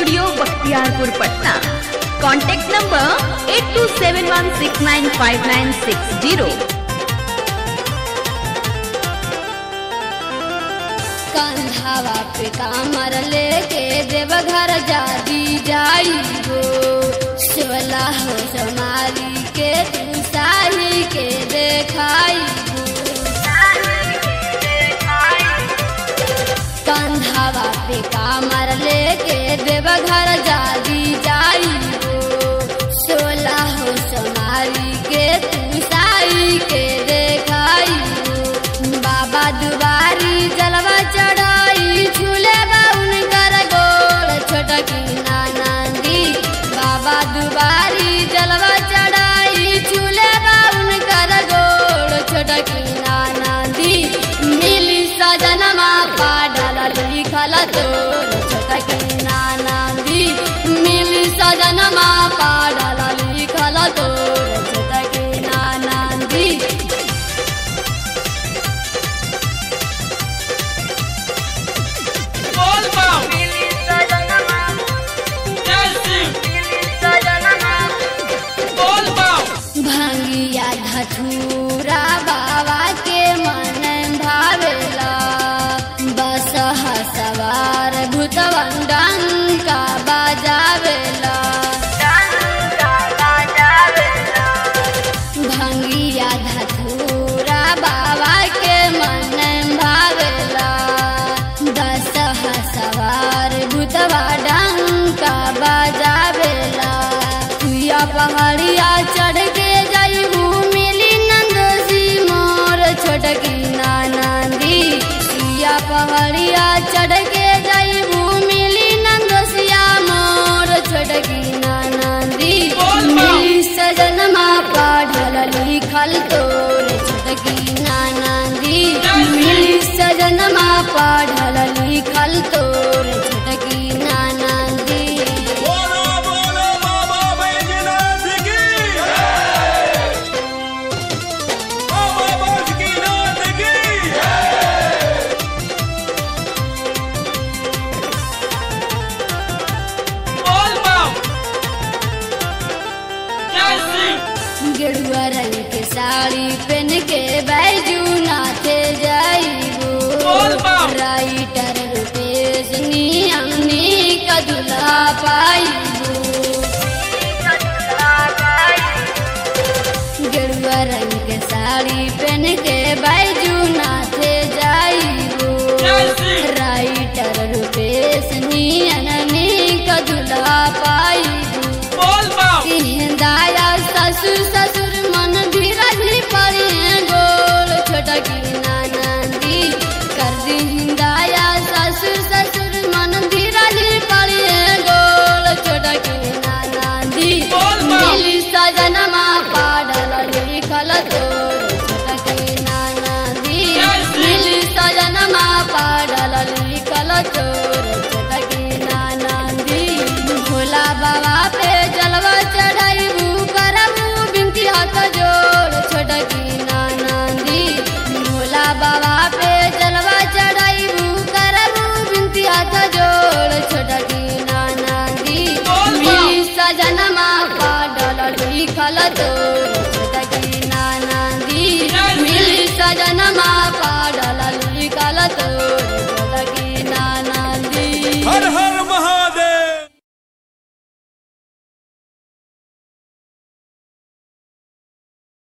Studio Bakhtiyarpur Patna contact number eight two seven one six nine five nine six zero कंधावा पे कामर लेके देवघर जादी जाई गो शिवला हो समारी के तू साही के देखाई कंधावा पे कामर लेके देवघर जादी जाई गो सोला हो समारी के तू साई के देखाई बाबा दुबारी जलवा चढ़ाई झूले बाउन कर गोल छोटकी नानंदी बाबा दुबारी जलवा चढ़ाई झूले बाउन कर गोल छोटकी नानंदी मिली सजनमा पाडल लिखल तोर छोटकी नानंदी मिली सजनमा पाडल लिखल तोर छोटकी नानंदी बोल पाओ जैसी बोल पाओ भंगिया धथुरा बाबा के मन भावेला बस सवार भूतवन डंका बजावेला भंगिया धथुरा बाबा के मन भावेला दस सवार भूतवा डंका बजावेला तुया पहाड़िया चढ़ के जाइबू मिली नंदोसी मोर छोटकी नानंदी तुया पहाड़िया चढ़ के जाइबू मिली नंदोसिया मोर छोटकी नानंदी बोल बा। मिली सजनमा पढ़ल लिखल तोर छोटकी नानंदी मिली सजनमा पढ़ल लिखल तोर छोटकी नानंदी बोलो बोलो बाबा बैजनाथ की बाबा बासुकीनाथ की बोल पाओ जैसी गेरुआ रंग के साड़ी पहन के बैजू नाथे जाइबू बोल बाप। राइटर रुपेश नियमनी कदुला पाइबू गेरुआ रंग के साड़ी पहन के बैजू ना